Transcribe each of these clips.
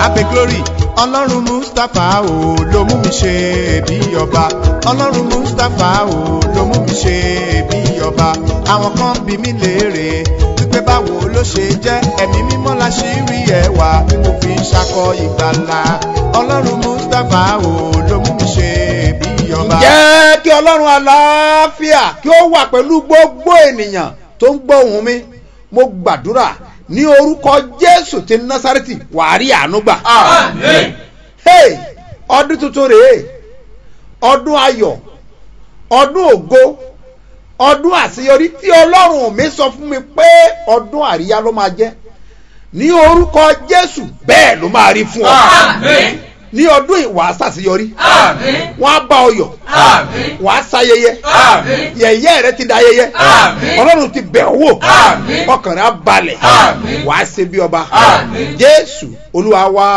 abe glory ọlọ́run mustapha o ló mú mi ṣe bí ọba ọlọ́run mustapha o ló mú mi ṣe bí ọba àwọn kan bí mi léèrè wípé báwo ló ṣe jẹ́ ẹ̀mí mímọ́ la ṣì rí ẹwà tí mo fi ń ṣakọ ìgbàlà ọlọ́run mustapha o ló mú mi ṣe bí ọba. jẹ́ kí ọlọ́run àlàáfíà kí ó wà pẹ̀lú gbogbo ènìyàn tó ń gbọ́ ohùn mi mo gbàdúrà ní orúkọ jésù ti násárẹ́tì wàá rí àánú gbà. Àmín. hey ọdún tuntun rèé ọdún ayọ̀ ọdún ògo ọdún àṣeyọrí tí ọlọ́run mi sọ fún mi pé ọdún àríyá ló máa jẹ́ ní orúkọ jésù bẹ́ẹ̀ ló máa rí fún ọ Àmín. ní ọdún ìwà àṣàṣeyọrí Àmín. wọn á bá ọ yọ Àmín. wà á ṣayẹyẹ Àmín. yẹ̀yẹ́ rẹ ti da ayẹyẹ Àmín. ọlọ́run ti bẹ̀ ọ́ wò Àmín. ọkàn rẹ á balẹ̀ Àmín. wà á ṣe bí ọba Àmín. jésù olúwa wa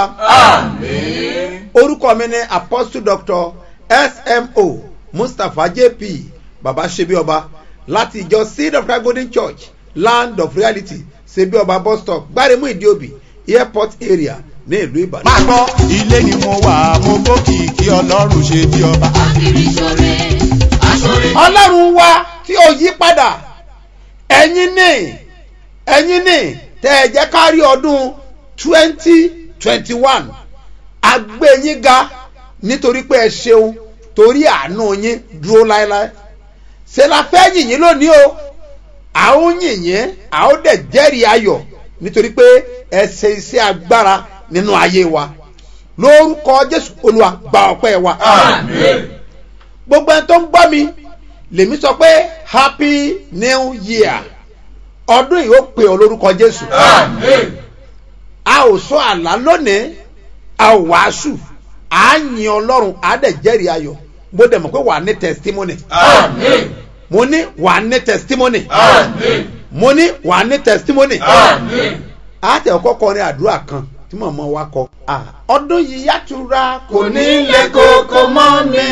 Àmín. orúkọ mi ni apostle doctor smo mustapha jp baba ṣebí ọba láti ìjọ seed of christ golden church land of reality ṣebí ọba bus stop gbáremú ìdíòbí airport area ní ìlú ìbàdàn. máa gbọ́ ilé ni mo wà mo gbókìkí ọlọ́run ṣe bí ọba. Akiri ṣore, aṣore. ọlọ́run wa tí ó yí padà ẹ̀yin ní ẹ̀yin ní tẹ́ ẹ jẹ́ ká rí ọdún twenty twenty one agbẹ́yìn ga nítorí pé ẹ ṣeun torí àánú yín dúró láéláé ṣe la fẹ́ yìnyín lónìí o à ń yìnyín à ó dẹ̀ jẹ́rìí ayọ̀ nítorí pé ẹ ṣe iṣẹ́ agbára nínú ayé wa lórúkọ jésù olúwa gba ọpẹ́ wa Àmín. gbogbo ẹni tó ń gbọ́ mi lèmi sọ pé happy new year ọdún yìí ó pè ọ lórúkọ jésù Àmín. a ò sọ àlá lónìí a ò wàásù à á yin ọlọ́run à á dẹ̀ jẹ́rìí ayọ̀ mo dẹ̀ mọ̀ pé wà á ní testimony Àmín. mo ní wà á ní testimony Àmín. mo ní wà á ní testimony Àmín. a tẹ̀ ọkọ̀ kọrin àdúrà kan tí màmá wa kọ Ah, ọdún yìí yàtúrà kò ní lè kókó mọ́ mi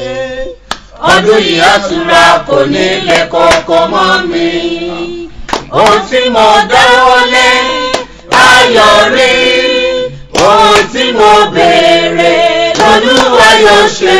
Ọdún yìí àtúrà kò ní lè kókó mọ́ mi. Ohun tí mo dáwọ́lé ayọ̀ rí. Ohun tí mo béèrè lolúwa yóò ṣe.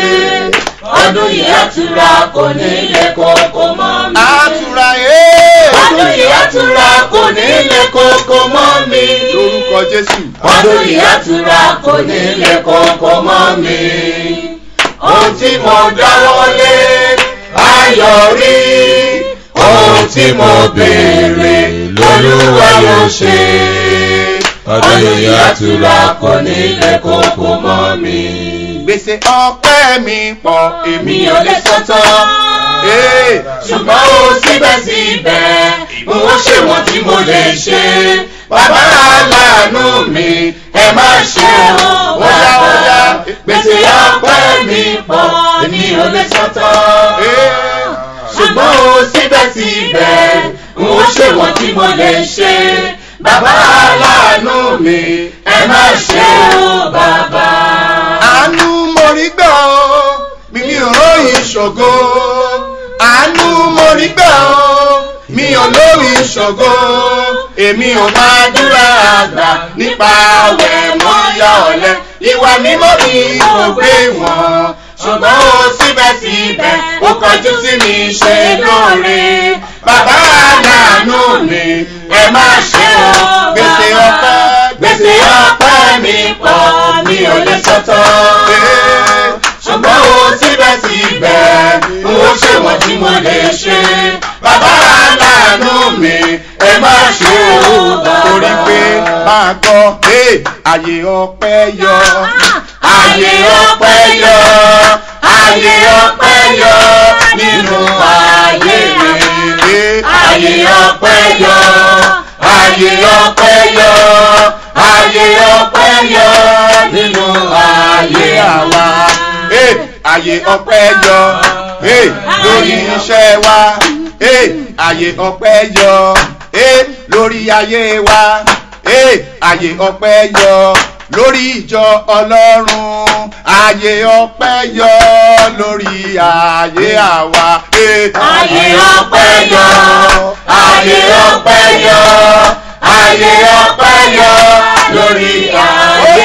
Ọdún yìí àtúrà kò ní lè kókó mọ́ mi. àtúrà ee Ọdún yìí àtúrà kò ní lè kókó mọ́ mi. lórúkọ jésù. Ọdún yìí àtúrà kò ní lè kókó mọ́ mi. Ohun tí mo dáwọ́lé ayọ̀ rí. Ohun tí mo béèrè lolúwa yóò ṣe. Ọdún yìí àtúrà kò ní lè kókó mọ́ mi. gbèsè ọpẹ́ mi pọ̀ èmi Mi ò lè sọ́tọ̀. ee ṣùgbọ́n ó síbẹ̀síbẹ̀ mo wọ́n ṣe wọ́n tí mo lè ṣe. Bàbá aláàánú mi ẹ má ṣe o Óyá, óyá. Gbèsè ọpẹ́ mi pọ̀ mi ò lè sọ́tọ̀. ee Ṣùgbọ́n ó síbẹ̀síbẹ̀ mo ṣe wọ́n tí mo lè ṣe. Bàbá aláàánú mi ẹ má ṣe o bàbá. àánú mo rí gbà ó mi mi ò róyìn ṣògo àánú mo rí gbà ó mi ò lóyìn ṣògo èmi ò máa dúrà àgbà nípa àwẹ̀ mọ́ ya ọ̀lẹ ìwà mímọ́ mi kò gbé wọn ṣùgbọ́n ó síbẹ̀síbẹ̀ ó kọjú sí mi ṣe lóore bàbá aláàánú mi ẹ má ṣe o gbèsè ọpẹ́ gbèsè ọpẹ́ mi pọ̀ mi ò lè sọ́tọ̀. ṣùgbọ́n ó síbẹ̀síbẹ̀ n ó ṣe wọ́n tí mo lè ṣe. bàbá aláàánú mi ẹ má ṣe o torí pé máa gbọ́ ee, àyè ọpẹ́ yọ àyè ọpẹ́ yọ àyè ọpẹ́ yọ nínú ayé mi ee, àyè ọpẹ́ yọ àyè ọpẹ́ yọ àyè ọpẹ́ yọ nínú ayé àwa ee, àyè ọpẹ́ yọ ee, lórí iṣẹ́ wa ee, àyè ọpẹ́ yọ ee, lórí ayé wa ee, àyè ọpẹ́ yọ lórí ìjọ ọlọ́run àyè ọpẹ́ yọ lórí ayé àwa ee, Àyè ọpẹ́ yọ, àyè ọpẹ́ yọ, àyè ọpẹ́ yọ lórí ayé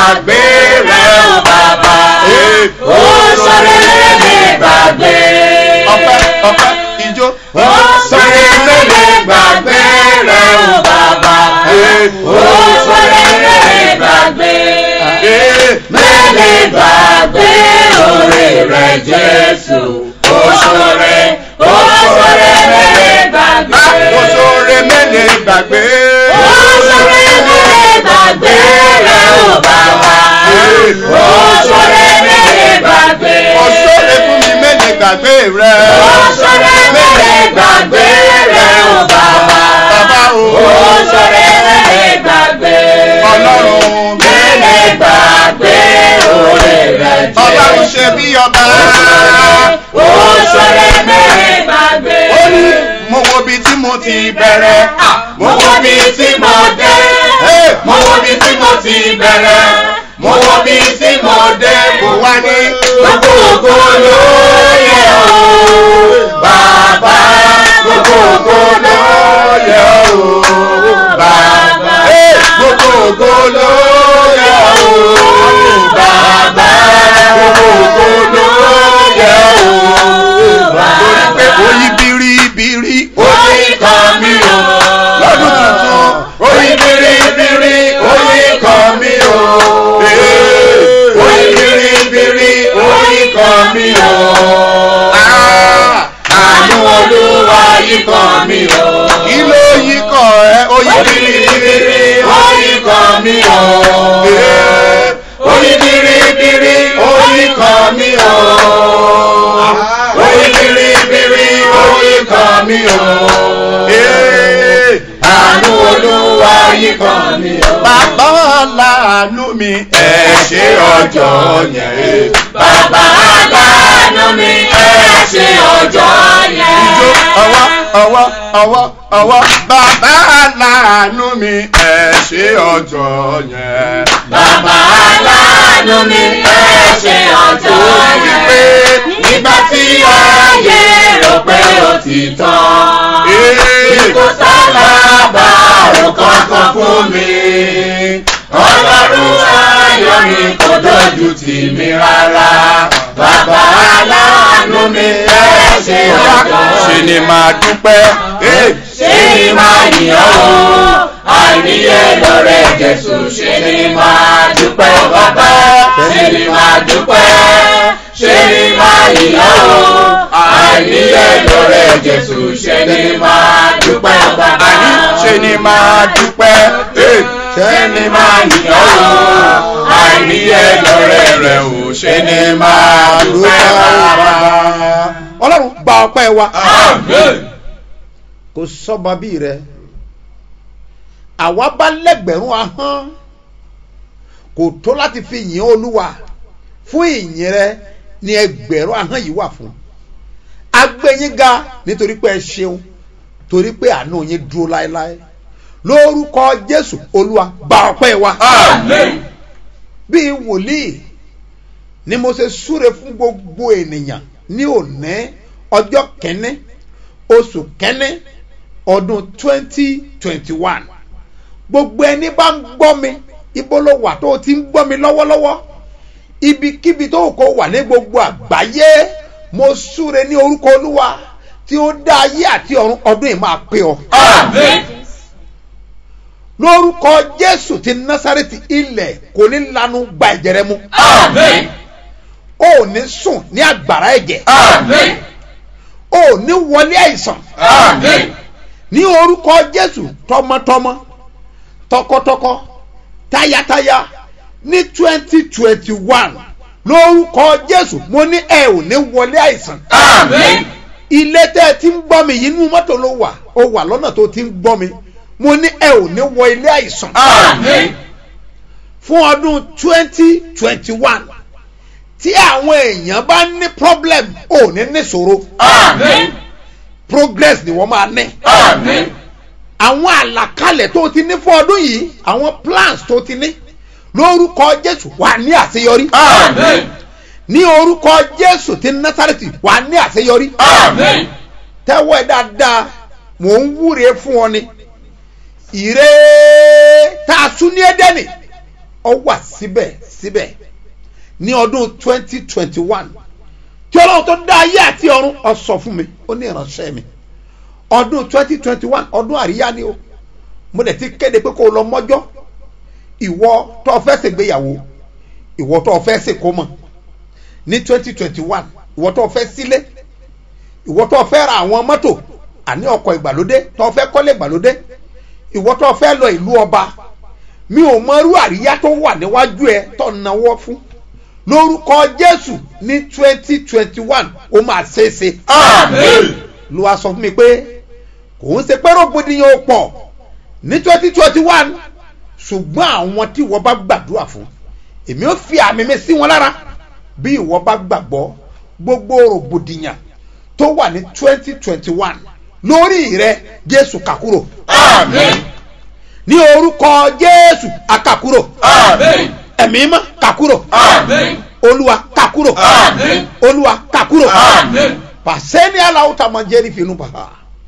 gbàgbé rẹ o bàbá. ó sọ̀rọ̀ mẹ́lẹ̀ gbàgbé. ọpẹ́ ọpẹ́ ijó. ó sọ̀rọ̀ mẹ́lẹ̀ gbàgbé rẹ o bàbá. ó sọ̀rọ̀ mẹ́lẹ̀ gbàgbé. mẹ́lẹ̀ gbàgbé oore rẹ Jésù. ó sọ̀rọ̀ ó sọ̀rọ̀ mẹ́lẹ̀ gbàgbé. Ó sóore mẹ́lẹ̀ gbàgbé. ó sọ̀rọ̀ mẹ́lẹ̀ gbàgbé rẹ o bàbá. ó sọ̀rọ̀ mẹ́lẹ̀ gbàgbé. Ó sóore fún mi mẹ́lẹ̀ gbàgbé rẹ. ó sọ̀rọ̀ mẹ́lẹ̀ gbàgbé rẹ o bàbá. Bàbá o. ó sọ̀rọ̀ mẹ́lẹ̀ gbàgbé. Ọlọ́run mẹ́lẹ̀ gbàgbé oore rẹ Jésù. Ọlọ́run ṣe bí ọba. ó sọ̀rọ̀ mẹ́lẹ̀ gbàgbé. Ó ní mo wo bí tí mo ti bẹ̀rẹ̀. mo wo bí tí mo dé. Hey! mo wo bí tí mo ti bẹ̀rẹ̀. mo wo bí tí mo dé. Mo wá ní gbogbo ògo ló yẹ o. bàbá gbogbo ògo ló yẹ o. bàbá Hey! gbogbo ògo ló yẹ o. bàbá gbogbo ògo ló yẹ o. torí pé bàbá ó yí biribiri. oyin kan mi o. Lọ́dún tuntun. oyin biribiri oyin kan mi o. Hey! oyin biribiri oyin kan mi o. Ah! àánú olúwa yìí kan mi o. Kí ló yí kàn ẹ́? Ó yí oyin biribiri. biribiri oyin kan mi o. Hey! oyin biribiri oyin kan mi o. oyin biribiri oyin kan mi o. Hey! àánú olúwa yìí kan mi o. Bàbá láàánú mi ẹ ṣe ọjọ́ yẹn. bàbá aláàánú mi ẹ ṣe ọjọ́ yẹn. Ijó ọwọ́ ọwọ́ ọwọ́ ọwọ́ bàbá láàánú mi ẹ ṣe ọjọ́ yẹn. bàbá aláàánú mi ẹ ṣe ọjọ́ yẹn. nígbà tí ayé rò pé ó ti tán. Hey! kò sálábàárò kankan fún mi. ọlọ́run ayọ̀ mi kò dojú tì mí rárá. bàbá aláàánú mi ẹ ṣe ọjọ́ Ṣé ni màá dúpẹ́? Hey! ṣé ni máa yìn ọ́ o àìníye lọ́rẹ́ jésù ṣé ni máa dúpẹ́ bàbá ṣé ni máa dúpẹ́ ṣé ni máa yìn ọ́ o àìníye lọ́rẹ́ jésù ṣé ni máa dúpẹ́ bàbá Àní ṣe ni màá dúpẹ́? Hey! ṣé ni máa yìn ọ́ o àìníye lọ́rẹ́ rẹ̀ o ṣé ni máa dúpẹ́ bàbá. ọlọ́run gba ọpẹ́ wa Amen. kò sọ́ba bí rẹ àwa bá lẹ́gbẹ̀rún ahọ́n kò tó láti fi yìn olúwa fún ìyìn rẹ ni ẹgbẹ̀rún ahọ́n yìí wà fún agbẹ́yìn ga nítorí pé ẹ ṣeun torí pé àánú yín dúró láéláé lórúkọ jésù olúwa gba ọpẹ́ wa Amen. bíi wòlíì ni mo ṣe súre fún gbogbo ènìyàn ní òní ọjọ́ kẹ́ní oṣù kẹ́ní ọdún twenty twenty one gbogbo ẹni bá ń gbọ́ mi ibo ló wà tó o ti ń gbọ́ mi lọ́wọ́lọ́wọ́ ibikíbi tó o kò wà ní gbogbo àgbáyé mo súre ní orúkọ olúwa tí ó dá ayé àti ọ̀run ọdún yìí máa pé ọ Amen. lórúkọ jésù ti násàrètì ilẹ̀ kò ní lanu gba ẹ̀jẹ̀ rẹ mu Amen. o ò ní sùn ní àgbàrá ẹ̀jẹ̀ Amen. o ò ní wọlé àìsàn Amen. ní orúkọ jésù tọmọtọmọ tọkọtọkọ tayataya ní twenty twenty one lórúkọ jésù mo ní ẹ ò ní wọlé àìsàn Amen. ilé tẹ́ ẹ ti ń gbọ́ mi yìí inú mọ́tò ló wà ó wà lọ́nà tó ti ń gbọ́ mi mo ní ẹ ò ní wọ ilé àìsàn Amen. fún ọdún twenty twenty one tí àwọn èèyàn bá ní problem ò ní níṣòro Amen. progress ni wọ́n máa ní Amen. àwọn àlàkalẹ̀ tó ti ní fún ọdún yìí àwọn plans tó ti ní lórúkọ jésù wà ní àṣeyọrí Amen. ní orúkọ jésù ti násàrètì wà ní àṣeyọrí Amen. tẹ́wọ́ ẹ dáadáa mò ń wúre fún ọ ni ìre tá a sún ní ẹdẹ́nì ọ wà síbẹ̀ síbẹ̀ ní ọdún twenty twenty one tí ọlọ́run tó dá ayé àti ọ̀run ọ sọ fún mi ó ní ìránṣẹ́ mi ọdún twenty twenty one ọdún àríyá ni o mo dẹ̀ ti kéde pé kó o lọ mọ́jọ́ ìwọ tó o fẹ́ ṣègbéyàwó ìwọ tó o fẹ́ ṣèkómọ ní twenty twenty one ìwọ tó o fẹ́ sílé ìwọ tó o fẹ́ ra àwọn mọ́tò àní ọkọ̀ ìgbàlódé tó o fẹ́ kọ́lé ìgbàlódé ìwọ tó o fẹ́ lọ ìlú ọba mi ò mọ irú àríyá tó wà níwájú ẹ tó náwó fún lórúkọ jésù ní twenty twenty one ó máa ṣeéṣe Àmín. ló wá sọ fún mi pé kò ń ṣe pé rògbòdìyàn ò pọ̀ ní twenty twenty one ṣùgbọ́n àwọn tí wọ́n bá gbàdúrà fún èmi ò fi àmì mi sí wọn lára bí ìwọ bá gbàgbọ́ gbogbo rògbòdìyàn tó wà ní twenty twenty one lórí rẹ jésù kàkúrò Àmín. ní orúkọ jésù àkàkúrò Àmín. ẹ̀mí mọ́ kàkúrò Àmín. olúwa kàkúrò Àmín. olúwa kàkúrò Àmín. pàṣẹ ní aláwọ tá a máa jẹ́rìí fínú bàbá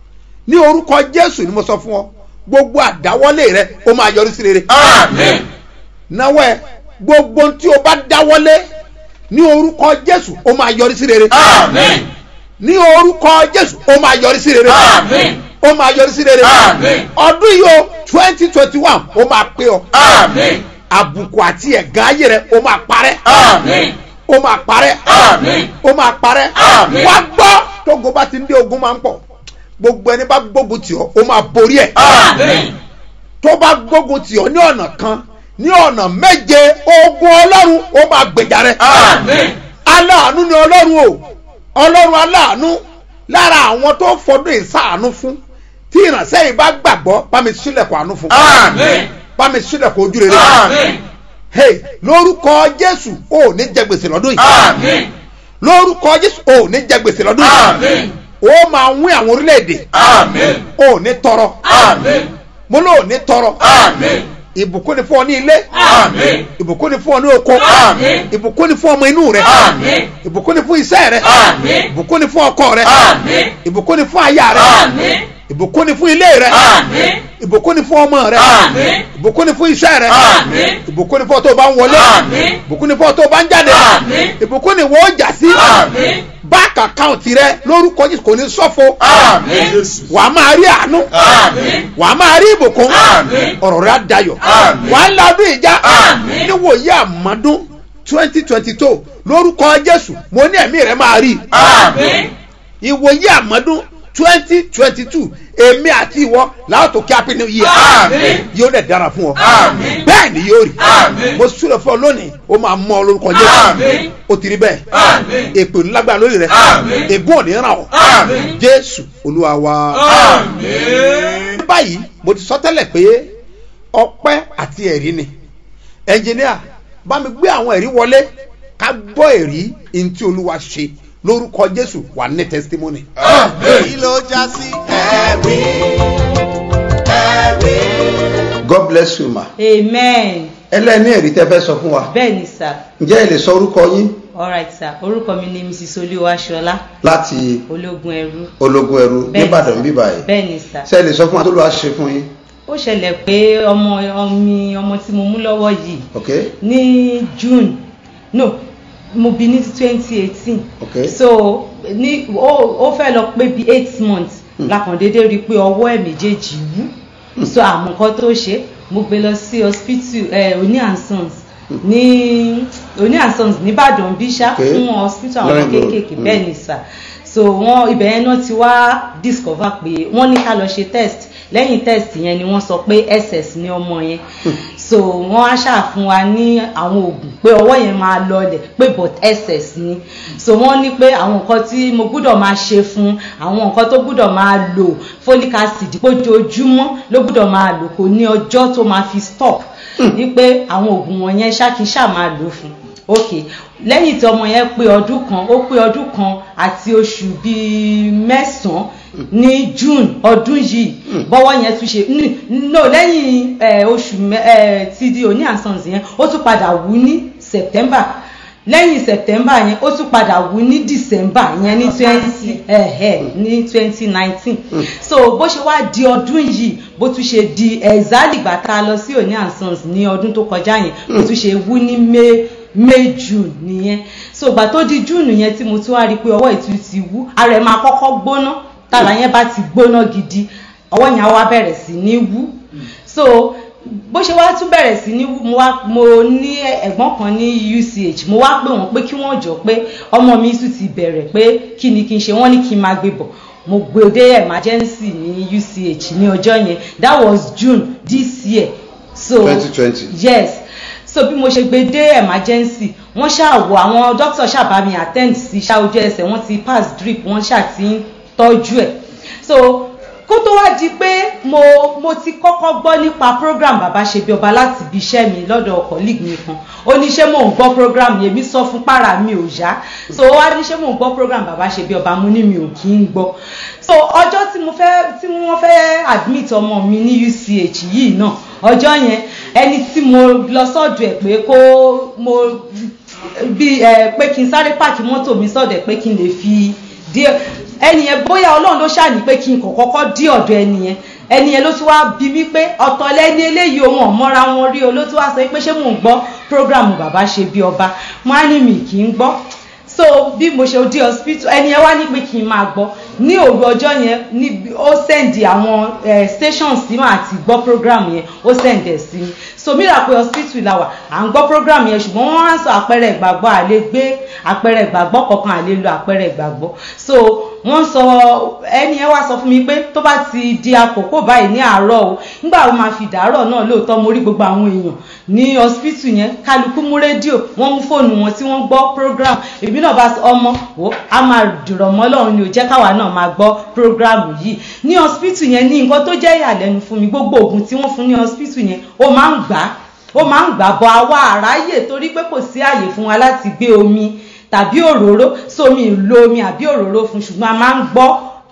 ní orúkọ jésù ni mo sọ fún ọ gbogbo àdáwọlé rẹ ó máa yọrí sí rere Àmín. náwó ẹ gbogbo tí o bá dáwọlé ní orúkọ jésù ó máa yọrí sí rere Àmín. ní orúkọ jésù ó máa yọrí sí rere Àmín. ó máa yọrí sí rere Àmín. ọdún yìí o twenty twenty one ó máa pé ọ Àmín. àbùkù àti ẹ̀gán ayé rẹ ó máa parẹ́ Àmín. ó máa parẹ́ Àmín. ó máa parẹ́ Àmín. wá gbọ́ tógo bá ti ń dé ogun máa ń pọ̀ gbogbo ẹni bá gbógun tì ọ́ ó máa borí ẹ̀ Àmín. tó bá gbógun tì ọ́ ní ọ̀nà kan ní ọ̀nà méje ogun ọlọ́run ó máa gbèjà rẹ̀ Àmín. aláàánú ni ọlọ́run o ọlọ́run aláàánú lára àwọn tó fọdún ìsáàánú fún tí ìrànṣẹ́ yìí bá gbàgbọ́ bá mi sílẹ̀kùn àánú fún Àmín. bá mi sílẹ̀kùn ojú rere Àmín. hey lórúkọ jésù ò ní jẹ gbèsè lọ́dún yìí Àmín. lórúkọ jésù ò ní jẹ gbèsè lọ́dún yìí Àmín. ó máa wín àwọn orílẹ̀-èdè Àmín. ò ní tọrọ Àmín. mo lóò ní tọrọ Àmín. ìbùkún ni fún ọ ní ilé Àmín. ìbùkún ni fún ọ ní oko Àmín. ìbùkún ni fún ọmọ inú rẹ Àmín. ìbùkún ni fún iṣẹ́ rẹ Àmín. ìbùkún ni fún ọkọ rẹ Àmín. ìbùkún ni fún aya rẹ Àmín. ìbùkún ni fún ilé rẹ Àmín. ìbùkún ni fún ọmọ rẹ Àmín. ìbùkún ni fún iṣẹ́ rẹ Àmín. ìbùkún ni fún ọ tó bá ń wọlé Àmín. ìbùkún ni fún ọ tó bá ń jáde Àmín. ìbùkún ni wọ́n jà sí Àmín. báàkì àkáǹtì rẹ lórúkọ Jésù kò ní ṣọ̀fọ̀ Àmín. wàá máa rí àánú Àmín. wàá máa rí ìbùkún Àmín. ọ̀rọ̀ rẹ á dayọ̀ Àmín. wàá ládùn ìjà Àmín. níwòye àmọ́dún twenty twenty two lórúkọ Jésù mo ní ẹ̀mí rẹ máa rí Àmín. ìwòye àmọ́dún twenty twenty two èmi àti ìwọ làwọn tó kí happy new year Àmín. yóò dẹ̀ dára fún ọ Àmín. bẹ́ẹ̀ ni yóò rí Àmín. mo súrẹ̀ fún ọ lónìí ó máa mọ ọ lórúkọ Jésù Àmín. ó ti rí bẹ́ẹ̀ Àmín. èpè ńlágbára lórí rẹ Àmín. ègún ò ní ràn ọ́ Àmín. Jésù Olúwa wa. Àmín. báyìí mo ti sọ tẹ́lẹ̀ pé ọpẹ́ àti ẹ̀rí ni ẹnjìníà bá mi gbé àwọn ẹ̀rí wọlé ká gbọ́ ẹ̀rí ntí olúwa ṣe lórúkọ jésù wà ní testimony. Àmín. ló já sí ẹ̀rí ẹ̀rí. God bless you ma. amen ẹlẹ́ni ẹ̀rí tẹ́ fẹ́ sọ fún wa bẹ́ẹ̀ ni sà ǹjẹ́ ẹ lè sọ orúkọ yín alright sà orúkọ mi ni mrs olúwaṣọlá láti ológun ẹrú ológun ẹrú Bẹ́ẹ̀ni, nìbàdàn sà. bíbá yìí bẹ́ẹ̀ ni sà ṣé ẹ lè sọ fún wa tó lọ́wọ́ ṣe fún yín ó ṣẹlẹ̀ pé ọmọ ọmọ ọmọ tí mo mú lọ́wọ́ yìí ok ní june no mo bí ní twenty eighteen Ok. so ní ó ó fẹ́ lọ pé bí eight months lákàn déédéé rí i pé ọwọ́ ẹ̀ méjèèjì wú so àmọ́ nǹkan tó ṣe mo gbé lọ sí hospital eh, Oni and Sons ní Oni and Sons nìbàdàn bíṣà Ok. fún hospital àwọn Lọ́rìn road. kéékèèké Mm. bẹ́ẹ̀ ni sà so wọ́n ibẹ̀ yẹn náà ti wá discover pé wọ́n ní ká lọ ṣe test lẹ́yìn test yẹn ni wọ́n sọ pé ss ní ọmọ yẹn so wọ́n á ṣàfún wa ní àwọn oògùn pé ọwọ́ yẹn máa lọlẹ̀ pé but ss ni so wọ́n ní pé àwọn nǹkan tí mo gbúdọ̀ máa ṣe fún àwọn nǹkan tó gbúdọ̀ máa lò folic acid pójoojúmọ́ ló gbúdọ̀ máa lò kò ní ọjọ́ tó máa fi stop ní pé àwọn oògùn wọn yẹn ṣákíṣà máa lò fún ok lẹ́yìn tí ọmọ yẹn pé ọdún kan ó pé ọdún kan àti oṣù bíi mẹ́sàn-án ní june ọdún yìí bọ́wọ́ yẹn tún ṣe ní- no lẹ́yìn eh, oṣù mẹ́- eh, ti di òní àsans yẹn ó tún padà wú ní september lẹ́yìn september yẹn ó tún padà wú ní december yẹn ní twenty ní twenty nineteen so bó ṣe wá di ọdún yìí bó tún ṣe di exactly ìgbà tá a lọ sí òní and sons ní ọdún tó kọjá yẹn bó tún ṣe wú ní may may june nìyẹn so ìgbà tó di june yẹn tí mo tún wá rí i pé ọwọ́ ìtú ti wú ara ẹ̀ máa kọ́kọ́ gbóná tára yẹn bá ti gbóná gidi ọwọ́ yẹn á wá bẹ̀rẹ̀ sí ní wú so bó ṣe wá tún bẹ̀rẹ̀ sí ní mo wá mo ní ẹ̀gbọ́n kan ní uch mo wá pè wọ́n pé kí wọ́n jọ pé ọmọ mi tún ti bẹ̀rẹ̀ pé kí ni kí n ṣe wọ́n ní kí n máa gbé bọ̀ mo gbé dé emergency ní uch ní ọjọ́ yẹn that was june this year so 2020. yes so bí mo ṣe gbé dé emergency wọ́n ṣàwọ̀ àwọn doctor ṣàbá mi attend sí ṣá ojú ẹsẹ̀ wọ́n ti pass drip wọ́n ṣà ti ń tọ́jú ẹ̀ so kó tó wá di pé mo mo ti kọ́kọ́ gbọ́ nípa program bàbá ṣe bí ọba láti ibi iṣẹ́ mi lọ́dọ̀ colleague mi kan ó ní ṣé mò ń gbọ́ program yẹn mi sọ fún para mi ò yá so ó wá ní ṣé mò ń gbọ́ program bàbá ṣe bí ọba mo ní mi ò kí ń gbọ́ so ọjọ́ tí mo fẹ́ tí wọ́n fẹ́ admit ọmọ mi ní uch yìí náà ọjọ́ yẹn ẹni tí mo lọ sọ́dọ̀ ẹ̀ pé kó mo bí ẹ pé kí n sáré pààkì mọ́tò mi sọ́dọ̀ ẹ̀ pé kí n lè fi dé ẹni yẹn bóyá ọlọ́run ló ṣàní pé kí n kàn kọ́kọ́ dí ọ̀dọ̀ ẹni yẹn ẹni yẹn ló tún wá bí mi pé ọ̀tọ̀ lẹ́ni eléyìí ohun ọ̀mọ́ra wọn rí o ló tún wá sọ pé ṣé mò ń gbọ́ prógrámù bàbá ṣe bí ọba wọn á ní mi kì í gbọ́ so bí mo ṣe dé hospital ẹni yẹn wá ní pé kí n máa gbọ́ ní òru ọjọ́ yẹn ní ó sẹ́ndì àwọn stations tí màá ti gbọ́ program yẹn ó sẹ́ndì ẹ̀ sí mi so mí rà pé hospital la wà à ń gbọ́ program yẹn ṣùgbọ́n wọ́n á sọ àpẹẹrẹ ìgbàgbọ́ àlè gbé àpẹẹrẹ ìgbàgbọ́ kankan àlè lo àpẹẹrẹ ìgbàgbọ́ so wọ́n sọ ẹni ẹ wá sọ fún mi pé tó bá ti di àkókò báyìí ní àárọ̀ o nígbà wo máa fi dàárọ̀ náà lóòótọ́ mo rí gbogbo àwọn èèyàn ní hospital yẹn kálukú mú rédíò wọ́n mú fóònù wọn tí wọ́n gbọ́ program èmi náà bá ọmọ wo a máa dùrọ̀ mọ́ lọ́run ni ò jẹ́ káwa náà máa gbọ́ program yìí ní hospital yẹn ní nǹkan tó jẹ́ ìyàlẹ́nu fún mi gbogbo oògùn tí wọ́n fún ní hospital yẹn ó máa ń gbà á ó máa ń gbà bọ àwa àráyè torí pé kò sí àyè fún wa láti gbé omi tàbí òróró sómi ìlo omi àbí òróró fún ṣùgbọ́n a máa ń gbọ́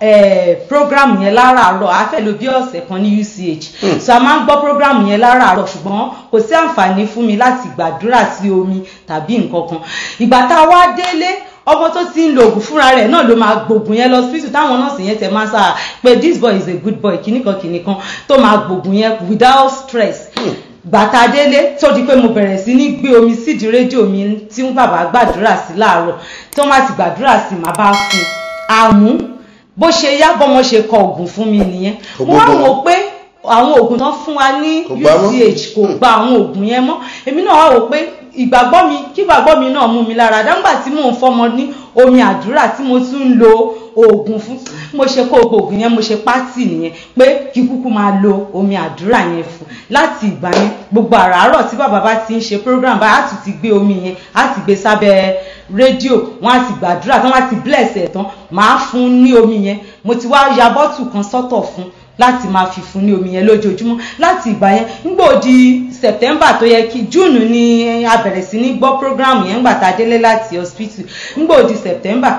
program yẹn láràárọ̀ a fẹ́ lò bí ọ̀sẹ̀ kan ní uch so a máa ń gbọ́ program yẹn láràárọ̀ ṣùgbọ́n kò sí àǹfààní fún mi láti gbàdúrà sí omi tàbí nǹkan kan ìgbà tá a wá délé ọmọ tó ti ń lo oògùn fúnra rẹ̀ náà ló máa gbògùn yẹn lọ hospital táwọn nọ́ọ̀sì yẹn tẹ máa sá pé this boy is a good boy kìnnìkan kìnnìkan tó máa gbògùn yẹn without stress gbàtà délé tó di pé mo bẹ̀rẹ̀ sí ní gbé omi sídìí rédíò mi tí ń bàbá gbàdúrà sí láàárọ̀ tí wọ́n bá ti gbàdúrà sí màá bá fún un àmú bó ṣe yá bọ́mọ ṣe kọ oògùn fún mi nìyẹn mo wá wò pé àwọn oògùn tán fún wa ní uch kò gba àwọn oògùn yẹn mọ́ èmi náà wá wò pé ìgbàgbọ́ mi kí ìgbàgbọ́ mi náà mú mi lára dáńgbà tí mò ń fọmọ ní omi àdúrà tí mo tún ń lo oògùn fún mo ṣe kó oògùn yẹn mo ṣe pátì nìyẹn pé kí kúkú máa lo omi àdúrà yẹn fún láti ìgbà yẹn gbogbo àràárọ̀ tí bàbá bá ti ń ṣe program báyìí á tún ti gbé omi yẹn á ti gbé sábẹ́ rédíò wọ́n á ti gbàdúrà tán wọ́n á ti bless ẹ̀ tán màá fún ní omi yẹn mo ti wá ya bọ́tù kan sọ́tọ̀ fún láti máa fi fún ní omi yẹn lójoojúmọ́ láti ìgbà yẹn nígbà di september tó yẹ kí june ni a bẹ̀rẹ̀ sí ní gbọ́ program yẹn ńgbà tá a délé láti hospital nígbà di september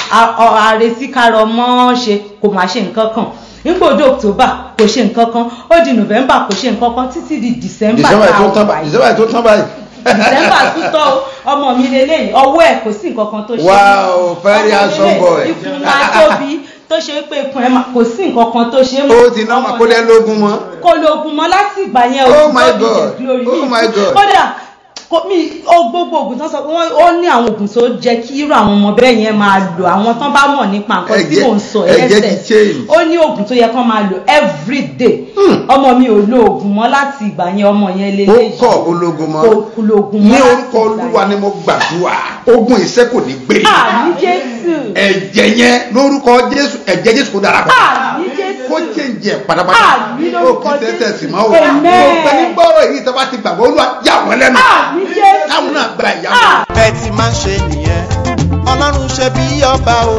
àrètí karọ mọ́ ṣe kò máa ṣe nǹkan kan nígbà di october kò ṣe nǹkan kan ó di november kò ṣe nǹkan kan títí di december december tó tán báyìí december tó tán báyìí. december tún tọ́ ọmọ mi lélẹ́yìn ọwọ́ ẹ̀ kò sí nǹkan kan tó ṣe wow very handsome boy. ikùn máa tóbi tó ṣe pé ikùn ẹ̀ kò sí nǹkan kan tó ṣe ó ti ná kó lẹ́ lógún mọ́. kò lóògùn mọ́ láti ìgbà yẹn Oh o my ti God. tọ́bi glory Oh my God. kódà kò mí ó gbogbo oògùn tán sọ pé wọ́n ó ní àwọn oògùn tó jẹ́ kí irú àwọn ọmọ bẹ́ẹ̀ yẹn máa lò àwọn tán bá mọ̀ nípa nǹkan tí Ẹ̀jẹ̀- mò ń sọ ẹ̀jẹ̀ ti ẹsẹ̀ change. ó ní oògùn tó yẹ kán máa lò every day ọmọ mi ò lo oògùn mọ́ láti ìgbà yẹn ọmọ yẹn lé ó kọ ológun mọ́ kò lo oògùn mọ́ ní láti orúkọ ìgbà olúwa yẹn. ni mo gbàdúrà ogun ìṣẹ́ kò ní gbé àmì jésù ẹ̀jẹ̀ yẹn lórúkọ jésù ẹ̀jẹ̀ jésù kò dára pọ̀ àmì jésù kó jẹ́ǹjẹ̀ pátápátá Àmín ó lórúkọ kí tẹ́tẹ̀ sí máa wò Amen. ó pẹ́ ní gbọ́rọ̀ èyí tó bá ti gbàgbọ́ olúwa yà wọ́n lẹ́nu àmì jésù káwọn náà gba ìyá wọn. Ah. bẹ́ẹ̀ ti máa ń ṣe nìyẹn ọlọ́run ṣe bí ọba o.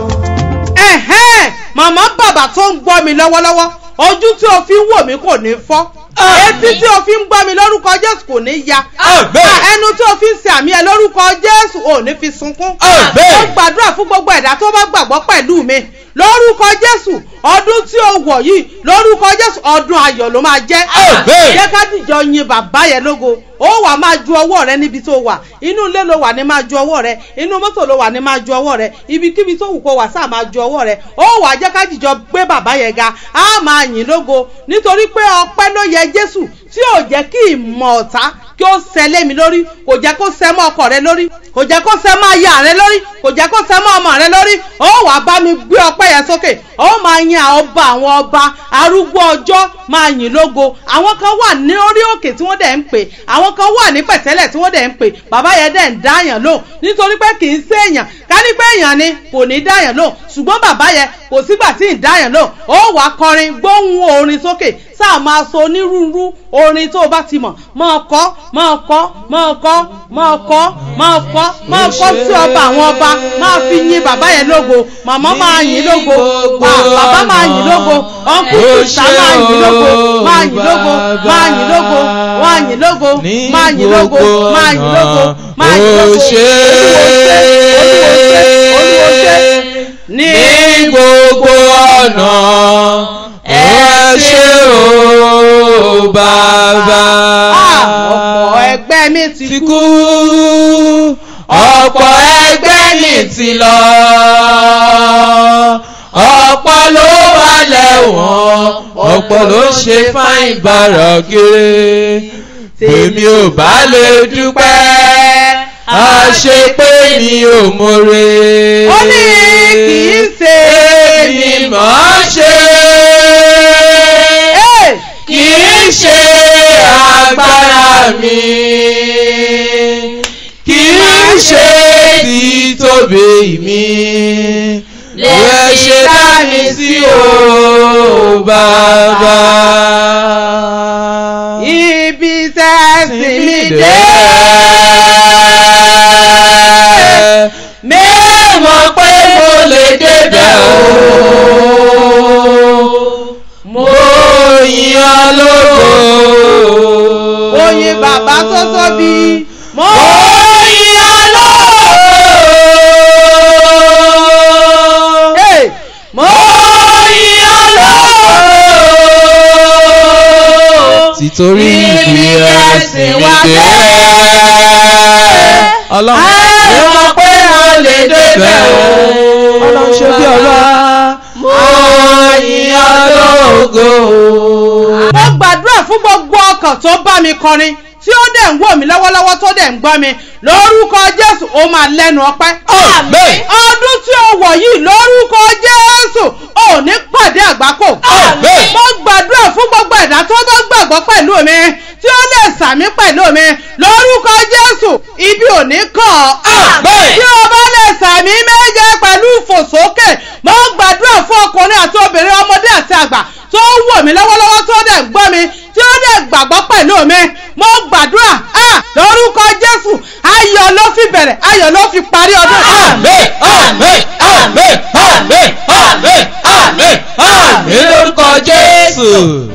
ẹ̀hẹ́n màmá bàbá tó ń gbọ́ mi lọ́wọ́lọ́wọ́ ojú tí o fi ń wò mí kò ní fọ́ etí tí o fi ń gbọ́ mi lórúkọ jésù kò ní ya ẹnu tí o fi ń ṣe àmì ẹ lórúkọ jésù ò ní fi sunkún Àmín. ó gbàdúrà fún gbogbo ẹ̀dá tó bá gbàgbọ́ pẹ̀lú mi lórúkọ jésù ọdún tí ó wọ̀ yìí lórúkọ jésù ọdún ayọ̀ ló máa jẹ́ Àmín. jẹ́ ká dìjọ yin bàbá yẹn lógo ó wà máa ju ọwọ́ rẹ níbi tó wà inú ilé ló wà ní máa ju ọwọ́ rẹ inú mọ́tò ló wà ní máa ju ọwọ́ rẹ ibikíbi tó wù kó wà sáà máa ju ọwọ́ rẹ ó wà jẹ́ ká dìjọ gbé bàbá yẹn ga á máa yìn lógo nítorí pé ọpẹ́ ló yẹ jésù tí ò jẹ́ kí ìmọ̀ ọ̀tá kí ó sẹ lé mi lórí kò jẹ́ kó sẹ mọ́ ọkọ rẹ lórí kò jẹ́ kó sẹ mọ́ aya rẹ lórí kò jẹ́ kó sẹ mọ́ ọmọ rẹ lórí ó wà bá mi gbé ọpẹ́ yẹn sókè ó máa yin àwọn ọba àwọn ọba arúgbó ọjọ́ máa yìn lógo àwọn kan wà ní orí òkè tí wọ́n dẹ̀ ń pè àwọn kan wà ní pẹ̀tẹ́lẹ̀ tí wọ́n dẹ̀ ń pè bàbá yẹn dẹ̀ ń dáyàn lò nítorí pé kì í sé èèyàn ká ní pé èèyàn ni kò ní dáyàn lò ṣùgbọ́n bàbá yẹn kò sígbà tí ì dáyàn lò ó wà kọrin gbóhùn orin sókè sáà máa sọ onírúurú orin tó o bá ti mọ̀ máa kọ́ máa kọ́ máa kọ́ máa kọ́ máa kọ́ máa kọ́ sí ọba àwọn ọba máa fi yin bàbá yẹn lógo màmá máa yìn lógo bà- bàbá máa yìn lógo ọ̀nkú sùsà máa yìn lógo máa yìn lógo máa yìn lógo máa yìn lógo máa yìn lógo máa yìn lógo máa yìn lógo olúwo ṣe olúwo ṣe ní gbogbo ọ̀nà ẹ ṣe o bàbá. ọ̀pọ̀ ẹgbẹ́ mi ti ti kú. kú ọ̀pọ̀ ẹgbẹ́ mi ti lọ ọ̀pọ̀ ló wà lẹ́wọ̀n ọ̀pọ̀ ló ṣe fáìn bàrọ̀ kiri tèmi ò bá lè dúpẹ́ àṣepé mi ò mọ̀re. ó ní kì í ṣe èmi mọ̀ ọ́ ṣe Hey! kì í ṣe agbára mi kì í ṣe títóbi mi lè ṣe dá mi sí o bàbá. ibi tẹ́ sí mi dé. mẹ́mọ̀ pé mo lè débẹ̀ o. mo yìn ọ́ lógo. oyin bàbá tó tóbi. mo mo yìn ọ́ lógo. Hey! mo yìn ọ́ lógo. títorí ibi ẹ̀sìn mi dé. ọlọ́run Ẹ mọ̀ pé mo lè débẹ̀ o. ọlọ́run ṣe bí ọlá. mo yìn ọ́ lógo. mo gbàdúrà fún gbogbo ọkàn tó bá mi kọrin tí ó dẹ̀ ń wò mí lọ́wọ́lọ́wọ́ tó dẹ̀ ń gbọ́ mi lórúkọ jésù ó máa lẹ́nu ọpẹ́. Àmín. ọdún tí ó wọ̀ yìí lórúkọ jésù ò ní pàdé àgbákò. Àmín. mo gbàdúrà fún gbogbo ẹ̀dá tó bá gbàgbọ́ pẹ̀lú mi tí ó lè sàmí pẹ̀lú mi lórúkọ jésù ibi ò ní kàn ọ́. Àmín. tí o bá lè sàmí méje pẹ̀lú ìfòsókè mo gbàdúrà fún ọkùnrin àti obìnrin ọmọdé àti àgbà tó ń wò mí lọ́wọ́lọ́wọ́ tó dẹ̀ ń gbọ́ mi tí ó dẹ̀ gbàgbọ́ pẹ̀lú mi mo gbàdúrà ah, lórúkọ jésù ayọ̀ ló fi bẹ̀rẹ̀ ayọ̀ ló fi parí ọdún. Àmín, àmín, àmín, àmín, àmín, àmín, àmín lórúkọ Jésù.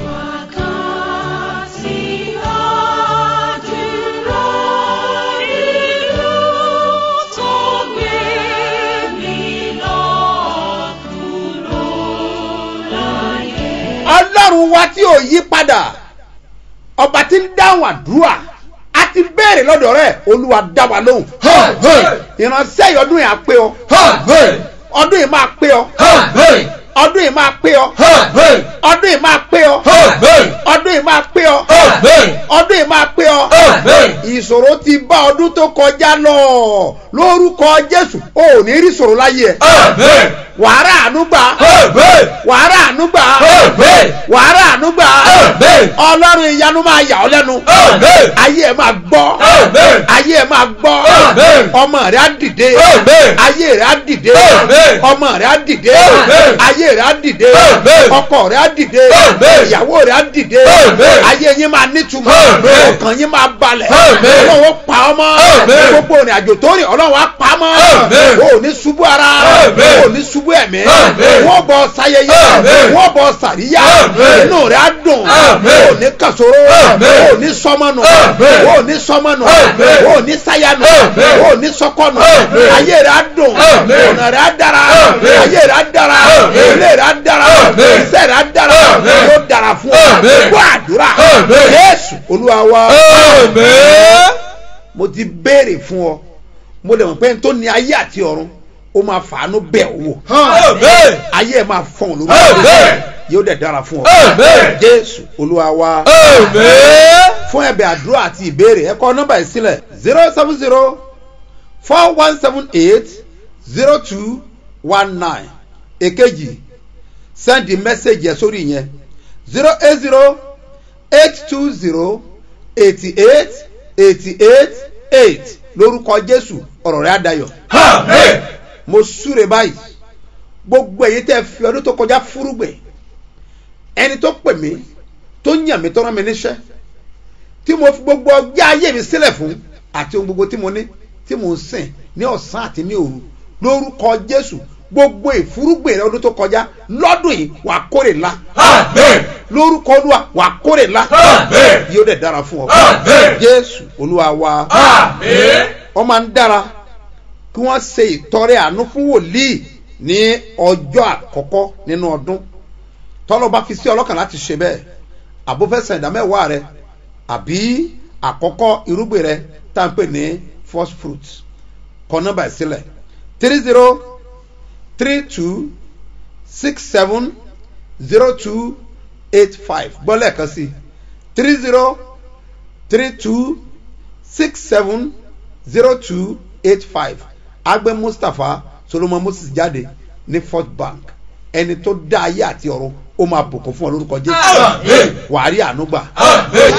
ọlọ́run wa tí ò yí padà ọba tí ń dáhùn àdúrà a ti béèrè lọ́dọ̀ rẹ̀ olúwa dá wa lóhùn ìránṣẹ́ yìí ọdún yìí á pé ọ ọdún yìí máa pé ọ ọdún yìí máa pé ọ ọdún yìí máa pé ọ ọdún yìí máa pé ọ ọdún yìí máa pé ọ ìṣòro ti bá ọdún tó kọjá lọ lórúkọ jésù ò ní rí ìṣòro láyé ẹ wàhálà ànúgbà wàhálà ànúgbà wàhálà ànúgbà ọlọ́run ìyanu máa yà ọ́ lẹ́nu ayé ẹ máa gbọ́ ayé ẹ máa gbọ́ ọmọ rẹ á dìde ayé rẹ á dìde ọmọ rẹ á dìde ayé rẹ á dìde ọkọ rẹ á dìde ìyàwó rẹ á dìde ayé yín máa nítumọ̀ ọkàn yín máa balẹ̀ ọlọ́run ó pa ọmọ gbogbo ìrìn àjò tó rìn ọlọ́run á pa mọ́ o ò ní ṣubú ara o ò ní ṣubú lójú ẹ̀mí Àmín. wọ́n bọ̀ sayẹyẹ Àmín. wọ́n bọ̀ sàríyá Àmín. inú rẹ̀ á dùn Àmín. ò ní kàsóró Àmín. ò ní sọmọnù Àmín. ò ní sọmọnù Àmín. ò ní sáyánù Àmín. ò ní sọkọnù Àmín. ayé rẹ̀ á dùn Àmín. ọ̀nà rẹ̀ á dára Àmín. ayé rẹ̀ á dára Àmín. ilé rẹ̀ á dára Àmín. iṣẹ́ rẹ̀ á dára Àmín. yóò dára fún ọ Àmín. gbọ́ àdúrà Àmín. Jésù Olúwa wa Amen. mo ti béèrè fún ọ mo lè mọ̀ pé n tó ní ayé àti ọ̀run ó máa fàánú bẹ̀ ọ́ wò Amen. ayé ẹ̀ máa fọ̀n lórí Amen. yóò dẹ̀ dára fún ọ Amen. jésù olúwa wa Amen. fún ẹ̀bẹ̀ àdúrà àti ìbéèrè ẹ kọ nọ́mbà yìí sílẹ̀ zero seven zero four one seven eight zero two one nine èkejì sẹ́ndì mẹ́sẹ̀gì ẹ̀ sórí yẹn zero eight zero eight two zero eighty eight eighty eight eight lórúkọ jésù ọ̀rọ̀ rẹ̀ á dayọ̀ Amen. mo súre báyìí gbogbo èyí tẹ́ fi ọdún tó kọjá fúrúgbìn ẹni tó pè mí tó yàn mí tó rán mi níṣẹ́ tí mo fi gbogbo ọjọ́ ayé mi sílẹ̀ fún àti ohun gbogbo tí mo ní tí mo ń sìn ní ọ̀sán àti ní òru lórúkọ jésù gbogbo ìfúrúgbìn rẹ ọdún tó kọjá lọ́dún yìí wà á kórè ńlá Amen. lórúkọ olúwa wà á kórè ńlá Amen. yóò dẹ̀ dára fún ọ Amen. jésù olúwa wa Amen. wọ́n máa ń dára kí wọ́n ṣe ìtọrẹ àánú fún wòlíì ní ọjọ́ àkọ́kọ́ nínú ọdún tọ́lọ́ bá fi sí ọlọ́kàn láti ṣe bẹ́ẹ̀ àbúfẹ́sẹ̀ ìdámẹ́wàá rẹ àbí àkọ́kọ́ irúgbìn rẹ tá à ń pè ní first fruit kọ nọ́mbà ẹ̀ sílẹ̀ three zero three two six seven zero two eight five gbọ́lẹ̀ kan sí three zero three two six seven zero two eight five agbẹ mustapha solomon moses jáde ní first bank ẹni tó dá ayé àti ọ̀run ó máa bùkún fún ọ lórúkọ jésù Amen. wàá rí àánú gbà Amen.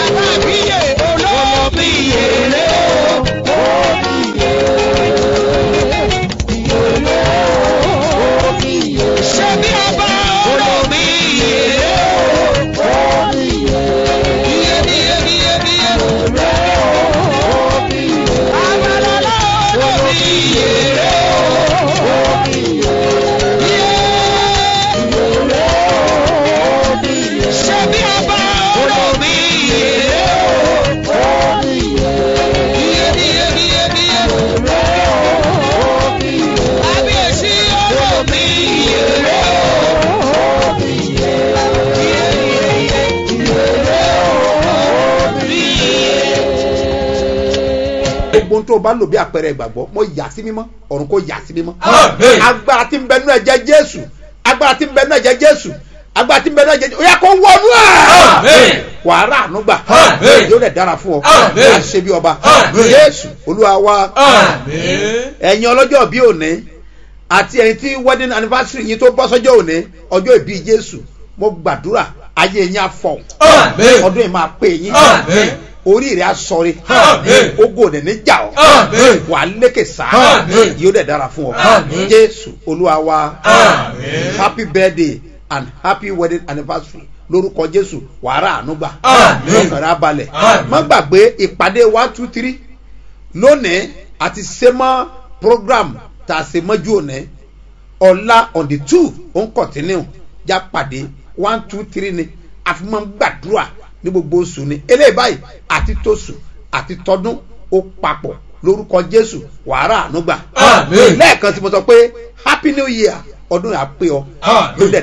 gbogbo ohun tó o bá lò bí àpẹẹrẹ ìgbàgbọ́ mo yà sí mímọ́ ọ̀run kò yà sí mímọ́ Amen. agbára tí ń bẹ nínú ẹ̀jẹ̀ jésù agbára tí ń bẹ nínú ẹ̀jẹ̀ jésù agbára tí ń bẹ nínú ẹ̀jẹ̀ jésù ó yẹ kó wọnú Amen. ẹ̀ wàá rà àánú gbà Amen. yóò dẹ̀ dára fún ọ Amen. wàá ṣe bí ọba Amen. jésù olúwa wa Amen. ẹ̀yin ọlọ́jọ́ bí òní àti ẹ̀yin tí wedding anniversary yín tó bọ́ sọ́jọ́ òní ọjọ́ ìbí jésù mo gbàdúrà ayé yín á fọ̀ Amen. ọdún yìí máa pè yín Amen. orí rẹ̀ á sọrí Amen. ogo òdẹ̀ ní jà ọ́ Amen. wà á lékè sá Amen. yóò dẹ̀ dára fún ọ Amen. jésù olúwa wa Amen. happy birthday and happy wedding anniversary lórúkọ jésù wàrà ànúgbà Amen. ọkàn rẹ̀ á balẹ̀ Amen. má gbàgbé ìpàdé one two three lónìí àti sẹ́mọ́ program tá a ṣe mọ́jú òní ọ̀la on the two ó ń continue já pàdé one two three ni àfi máa ń gbàdúrà ní gbogbo oṣù ni eléyìí báyìí àti tóṣù àti tọdún ó papọ̀ lórúkọ jésù wàrà ànúgbà Amen. lẹ́ẹ̀kan tí mo sọ pé happy new year ọdún yà pé ọ Amen. ló dẹ̀